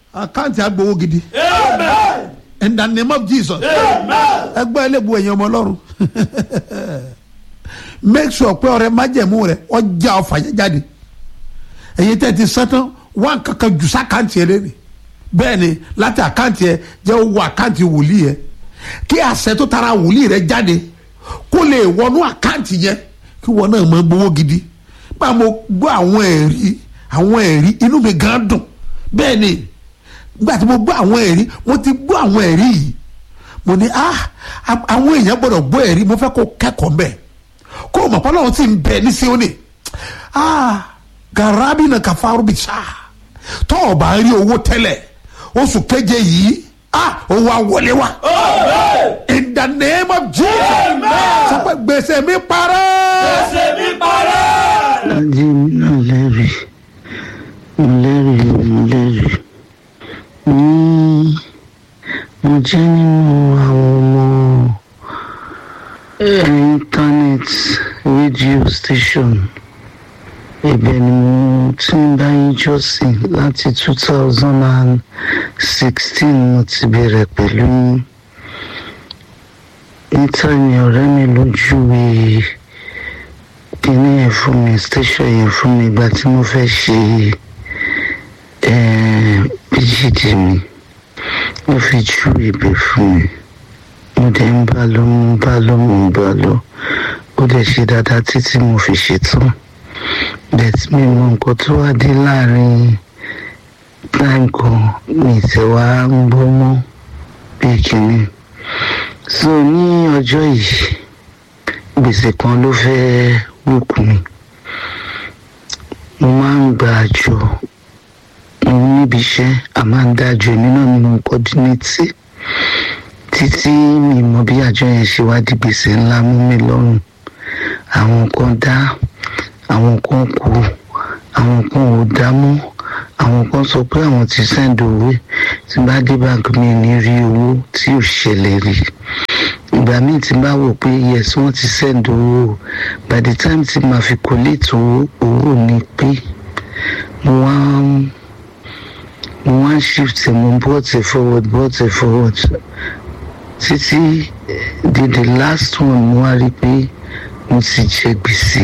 àkáǹtì agbowó gidi Amen. in the name of jesus Amen. ẹgbẹ́ ẹlẹ́bu ẹ̀yìn ọmọ ọlọ́run make sure pé ọrẹ májẹ̀mú rẹ ọjà ọfà yẹn jáde ẹ̀yin tẹ́ ti sẹ́tàn wá kankan jù sákàǹtì ẹ lẹ́nu bẹ́ẹ̀ ni láti àkáǹtì ẹ jẹ́ owó àkáǹtì wòlíì ẹ kí àṣẹ tó tara wòlíì rẹ jáde kó lè wọnú àkáǹtì yẹn kí wọn náà máa gbowó gidi bá mo gbọ́ àwọn ẹ̀rí àwọn ẹ̀rí inú mi gan dùn bẹ́ẹ̀ ni nígbà tí mo gbọ́ àwọn ẹ̀rí mo ti gbọ́ àwọn ẹ̀rí yìí mo ní ah a- àwọn èèyàn gbọ́dọ̀ gbọ́ ẹ̀rí mo fẹ́ kó kẹ́kọ̀ọ́ mbẹ́ kó o mọ̀ pé Ọlọ́run ti ń bẹ ní Síónì ah garabi na kafaru bi sa tọ́ ọ bá rí owó tẹ́lẹ̀ oṣù keje yìí ah owó awọlé wa Amen. in the name of Jesus Amen. sọ pé gbèsè mi parẹ́ Ẹsẹ̀ mi parẹ́. Adé mi náà lẹ́rìí mo lẹ́rìí mo lẹ́rìí ní mo jẹ́ nínú àwọn ọmọ internet radio station ibẹ̀ ni mo ti ń bá yín jọ́sìn láti two thousand and sixteen mo ti bẹ̀rẹ̀ pẹ̀lú yín níta ni ọ̀rẹ́ mi lójúwe kíní yẹn fún mi station yẹn fún mi ìgbà tí mo fẹ́ ṣe eh, pgd mi ó fi ju ibẹ̀ fún mi mo dẹ̀ ń bá lọ mo ń bá lọ mo ń bá lọ ó dẹ̀ ṣe dáadáa títí mo fi ṣetán bẹ́ẹ̀ mi mọ nǹkan tó wá dé láàrin time kan mi tẹ̀ wá ń gbọ́ mọ́ bí kíní so ní ọjọ́ yìí gbèsè kan ló fẹ́ẹ́ wùkú mi mo máa ń gba àjọ mo níbi iṣẹ́ a máa ń dájọ èmi náà ni mo ń kọ́dínétì títí mi mọ bí àjọ yẹn ṣe wá di gbèsè ńlá mú mi lọ́rùn àwọn kan dá àwọn kan kú àwọn kan ò dá mọ́ àwọn kan sọ pé àwọn ti sẹ́ńdì owó tí bá dé báńkì mi ní rí owó tí ò ṣẹlẹ̀ rí ìgbà míì tí n bá wò pé yes wọ́n ti send owó o. by the time tí màá fi collate owó owó ni pé mo wá ń- mo wá ń shift ẹ̀, mo brought it forward brought it forward títí eh, di the last one mo wá rí i pé mo ti jẹ gbèsè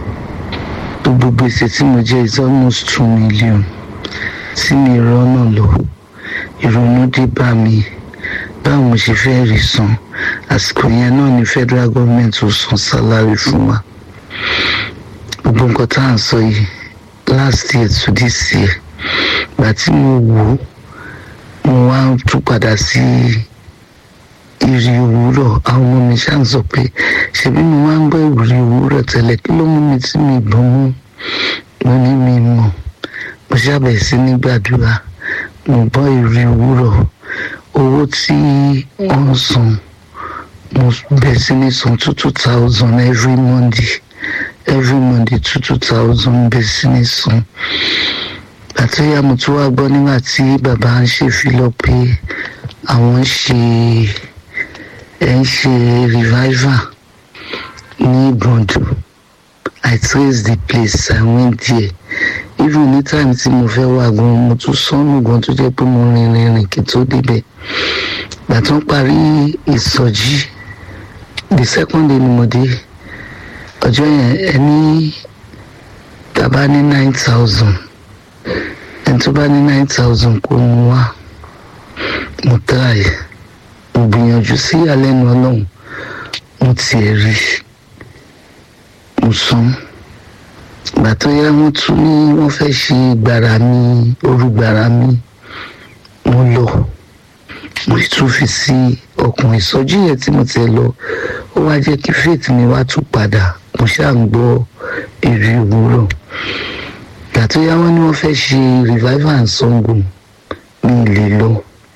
gbogbo gbèsè tí mo jẹ is almost two million tí mi rọ́nà lọ ìrònú dé bá mi báwo mo ṣe fẹ́ rí san àsìkò yẹn náà ni federal government ò san salary fún wa gbogbo nǹkan tá à ń sọ yìí last year to this year gbà tí mo wò ó mo wá tún padà sí ìrì òwúrọ̀ àwọn ọmọ mi ṣáà ń sọ pé ṣebí mo máa ń gbọ́ ìrì òwúrọ̀ tẹ́lẹ̀ kí ló mú mi tí mi gbọ́n mú mo ní mi mọ̀ mo ṣàbẹ̀ sí ní gbàdúrà mo gbọ́ ìrì òwúrọ̀ owó tí wọ́n ń san mo bẹ̀ sí ní san two two thousand every monday every monday two two thousand bẹ̀ sí ní san àti ìyá mo tún wá gbọ́ nígbà tí bàbá ń ṣèfilọ̀ pé àwọn ń ṣe ẹ̀ ń ṣe revival ní gbọ̀ndù i trace the place i went there even ní time tí mo fẹ́ wà gan mo tún sọ́nù gan tó jẹ́ pé mo rìn rìn rìn kí n tó débẹ̀ gbà tó ń parí ìsọjí the second day ni mo dé ọjọ́ yẹn ẹni tàbá ní nine thousand ẹni tó bá ní nine thousand kó mu wá mo try mo gbìyànjú sí ìyàlẹ́nu ọlọ́run mo tiẹ̀ rí mo san ìgbà tó yá wọ́n tún ní wọ́n fẹ́ ṣe gbàrà mi orúgbàrà mi mo lọ mo tún fi sí ọkàn ìsọjí yẹn tí mo ti lọ ó wá jẹ́ kí faith mi wá tún padà mo ṣáà ń gbọ́ èrè òwúrọ̀ ìgbà tó yá wọ́n ní wọ́n fẹ́ ṣe revival and Ṣàngó mi ì lè lọ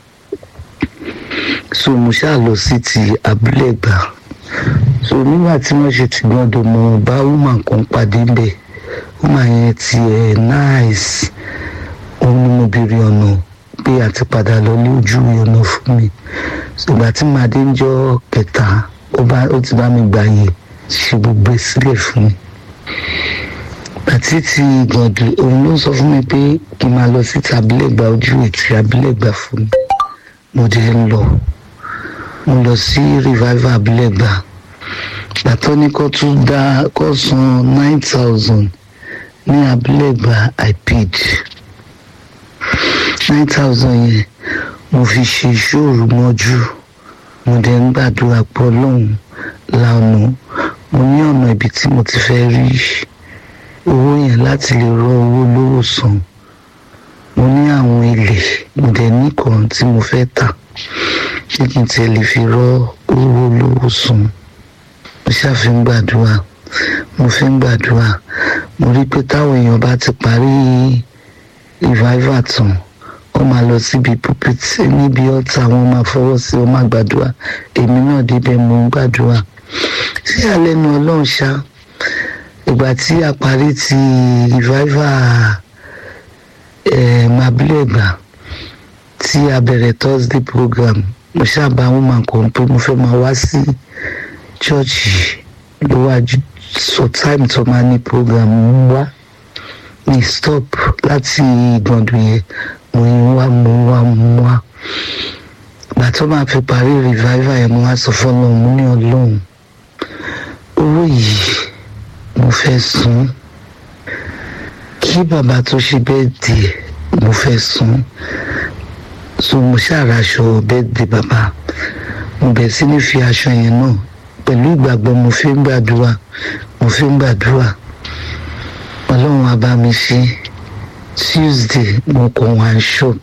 so mo ṣáà lọ sí ti abúlé gbà so nígbà tí wọ́n ṣe ti gbọ́dọ̀ mo bá woman kan pàdé bẹ́ẹ̀ woman yẹn ti ẹ̀ nice òun ni mo béèrè ọ̀nà pé àti padà lọ ní ojú ọ̀nà fún mi ṣùgbọ́n tí màá dé ń jọ kẹta ó bá ó ti bá mi gbààyè ṣe gbogbo ẹ̀ sílẹ̀ fún mi àti ti gàndù òun ló sọ fún mi pé kí n máa lọ sí tabilegba ojú ètò abilegba fún mi mo dé ń lọ mo lọ sí revival abilegba gbàtọ́ ní kó tún dá kó san nine thousand ní abilegba i paid nine thousand yẹn mo fi ṣe ìṣòro mọ́jú mo dẹ̀ ń gbàdúrà pọ̀ lọ́hùn lánàá mo ní ọ̀nà ibi tí mo ti fẹ́ rí owó yẹn láti lè rọ owó lówó san mo ní àwọn ilé mo dẹ̀ ní kan tí mo fẹ́ tà ṣé kí n tiẹ̀ lè fi rọ owó lówó san mo ṣàfi ń gbàdúrà mo fi ń gbàdúrà mo rí pé táwọn èèyàn bá ti parí revival tán wọ́n máa lọ síbi pulpit níbi ọ̀tá wọn máa fọwọ́ sí wọn máa gbàdúrà èmi náà débẹ̀ mo ń gbàdúrà sí àlẹ́nu ọlọ́run ṣá ìgbà tí a parí ti revival mabilẹ̀gbà tí a bẹ̀rẹ̀ thursday program mo ṣàbá wọn máa kàn pé mo fẹ́ máa wá sí chọ́ọ̀chì ló wá sọ time tó máa ní program ń wá ní stop láti gbọ̀ndùn yẹn mo ń wá mo ń wá mo ń wá ìgbà tó máa fi parí revival yẹn mo wá sọ fọlọ́run mo ní ọlọ́run owó yìí mo fẹ́ san kí bàbá tó ṣe bẹ́ẹ̀dì mo fẹ́ san so mo ṣàràṣọ bẹ́ẹ̀dì bàbá mo bẹ̀ sí ní fi aṣọ yẹn náà pẹ̀lú ìgbàgbọ́ mo fi ń gbàdúrà mo fi ń gbàdúrà ọlọ́run á bá mi ṣe tuesday mo kàn wá shop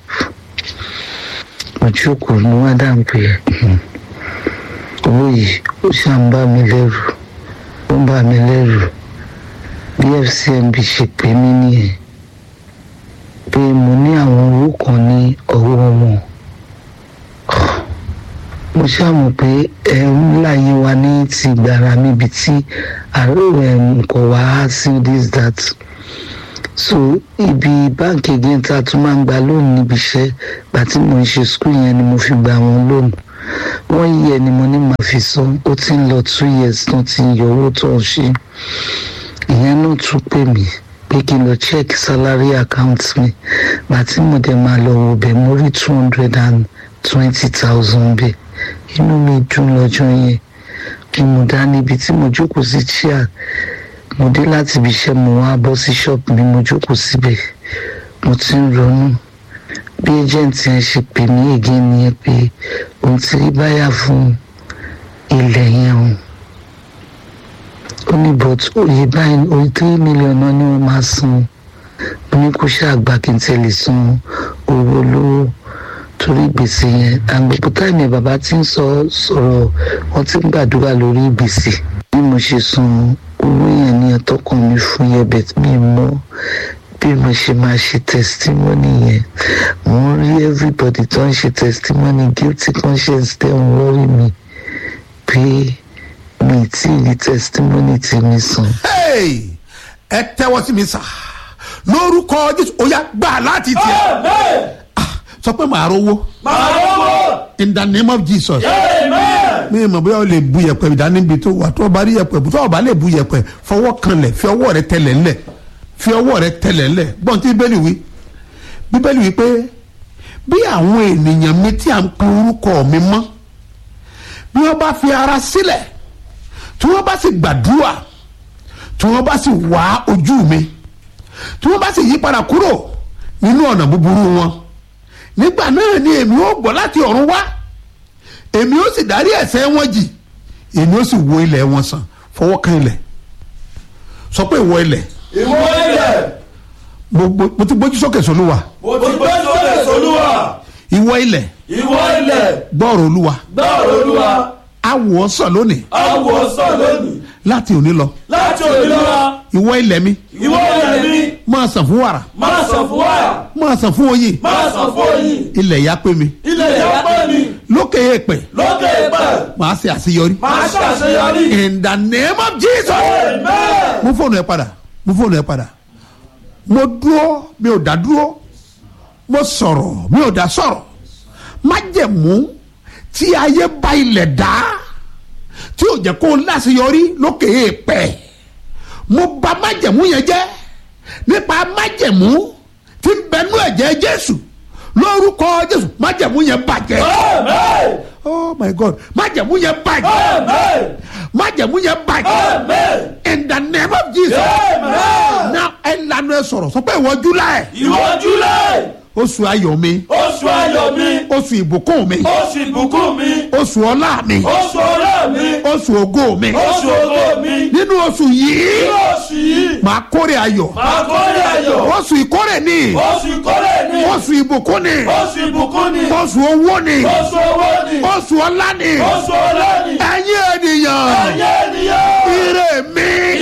mo jókòó mo wá dáhùn pé owó yìí ó ṣàn bá mi lẹ́rù ó ń bà mí lẹ́rù bí fcmb ṣe pè mí nìyẹn pé mo ní àwọn owó kan ní ọwọ́ wọn mo ṣàmù pé ẹ ń láyé wa ní ti gbàrà níbi tí nǹkan wá á sí this that so ibi báńkì again tá a tún máa ń gba lónìí níbi iṣẹ́ gbà tí mo ń ṣe skul yẹn ni mo fi gba wọn lónìí wọ́n yẹ ni mo ní màá fi san ó ti ń lọ two years tán ti ń yọ owó tó ń ṣe ìyẹn náà tún pè mí pé kí n lọ check salary account mi gbà tí mo dẹ̀ máa lọ wò bẹ́ẹ̀ mo rí two hundred and twenty thousand bẹ́ẹ̀ inú mi dùn lọ́jọ́ yẹn ni mo dá níbi tí mo jókòó sí chair mo dé láti ibi iṣẹ́ mo wá bọ́ sí ṣọ́ọ̀bù mi mo jókòó síbẹ̀ mo ti ń ronú bí ẹjẹǹtì yẹn ṣe pè mí ègé nìyẹn pé òun ti rí báyà fún ilẹ̀ yẹn o ó ní but òye báyìí òye three million náà ni wọ́n máa san mo ní kó ṣàgbà kí n tẹ̀lé san owó lówó torí gbèsè yẹn àgbègbè táìmì bàbá tí ń sọ sọ̀rọ̀ wọ́n ti ń gbàdúrà lórí gbèsè bí mo ṣe san owó yẹn ní ẹtọkàn mi fún yẹn bẹ́ẹ̀ mi mọ́ bí mo ṣe máa ṣe testimony yẹn mo ń rí everybody tó ń ṣe testimony guilty conscience tẹ́ ń wọ́rí mi pé mi tí ì rí testimony tí mi sàn. Hey! ẹ tẹ́wọ́ sí mi sà lórúkọ jésù ó yá gbà láti tiẹ̀ Amen. sọ pé màá rówó Màá lọ́wọ́. in the name of jesus Amen. mi mọ̀ bóyá o lè bu yẹ̀pẹ̀ ìdánimbi tó wà tó o bá rí yẹ̀pẹ̀ tó o bá lè bu yẹ̀pẹ̀ fọwọ́ kanlẹ̀ fi ọwọ́ rẹ tẹlẹ̀ ńlẹ̀ fi ọwọ́ rẹ tẹlẹ̀ ńlẹ̀ gbọ́n tí bíbélì wí bíbélì wí pé bí àwọn ènìyàn mi tí à ń pe orúkọ mi mọ́ bí wọ́n bá fi ara sílẹ̀ tí wọ́n bá sì gbàdúrà tí wọ́n bá sì wá ojú mi tí wọ́n bá sì yí padà kúrò nínú ọ̀nà búburú wọn nígbà náà ni èmi ó gbọ́ láti ọ̀run wá èmi ó sì dárí ẹ̀ṣẹ̀ wọn jì èmi ó sì wo ilẹ̀ wọn sàn fọwọ́ kan ilẹ̀ sọ pé ìwọ ilẹ̀ Ìwọ ilẹ̀. mo mo- mo ti gbójú sókè sólúwa Mo ti gbé sókè sólúwa. ìwọ ilẹ̀ Ìwọ ilẹ̀. gbọ́ọ̀rọ̀ olúwa Gbọ́rọ̀ olúwa. awọ sàn lónìí Àwọ̀ sàn lónìí. láti òní lọ Láti òní lọ. ìwọ ilẹ̀ mi Ìwọ ilẹ̀ mi. máa sàn fún wàrà Máa sàn fún wàrà. máa sàn fún oyin Máa sàn fún oyin. ilẹ̀ ya pé mi Ilẹ̀ ìyá pẹ́ mi. lókè èèpẹ̀ Lókè ìpẹ́. màá ṣe àṣeyọrí Máa ṣàṣeyọrí. in the name of jesus Amen. mú fóònù ẹ padà mú fóònù ẹ padà mo dúró mi ò dá dúró mo sọ̀rọ̀ mi ò dá sọ̀rọ̀ májẹ̀mú tí ayé bá ilẹ̀ dá tí ò jẹ́ kó láṣeyọrí lókè èèpẹ̀ mo bà májẹ̀mú yẹn jẹ́ nípa májẹ̀mú tí ń bẹnú ẹ̀jẹ̀ jésù lórúkọ jésù májẹ̀mú yẹn bàjẹ́ Amen. oh my god májẹ̀mú yẹn bàjẹ́ Amen. májẹ̀mú yẹn bàjẹ́ Amen. in the name of jesus Amen. now ẹ lanu ẹ sọ̀rọ̀ sọ pé ìwọ july Ìwọ July, oṣù ayọ̀ mi oṣù ayọ̀ mi, oṣù ìbùkún mi oṣù ìbùkún mi, oṣù ọlá mi oṣù ọlá mi, oṣù ògo mi oṣù ògo mi. nínú oṣù yìí Nínú oṣù yìí, màá kórè ayọ̀ màá kórè ayọ̀. oṣù ìkórè ni Oṣù ìkórè ni, oṣù ìbùkún ni oṣù ìbùkún ni, oṣù owó ni oṣù owó ni, oṣù ọlá ni oṣù ọlá ni. ẹ̀yin ènìyàn Ẹ̀yẹ́ ènìyàn, ire mi